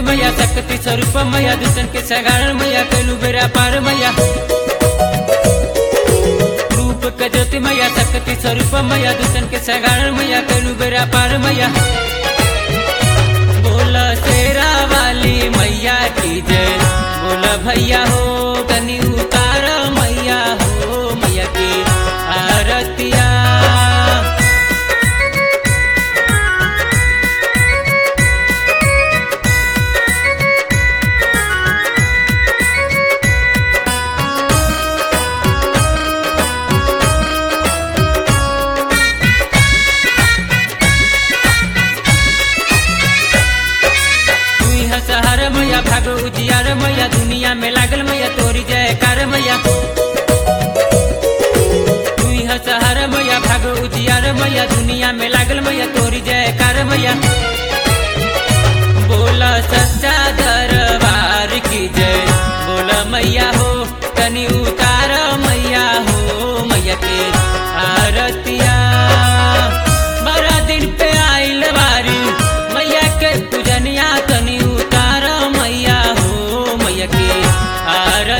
मैया शक्ति स्वरूप मैया दुष्टन के सगारण मैया कैलू बेरा पार मैया रूप के ज्योति मैया शक्ति स्वरूप मैया दुष्टन के सगारण मैया कैलू बेरा पार मैया बोला शेरा वाली मैया की जय बोला भैया हो कनी उतार मैया हो मैया की आरतिया तुई हसहर मैया भागो उजियार मैया दुनिया में लागल मैया तोरी जयकार मैया तुई हसहर मैया भागो उजियार मैया दुनिया में लागल मैया तोरी जयकार मैया बोला सच्चा दरबार की जय बोला मैया हो कनी उतार मैया हो मैया के आरतिया बारह दिन पे आइल बारी मैया के पूजनिया तनी उतार मैया हो मैया के आरतिया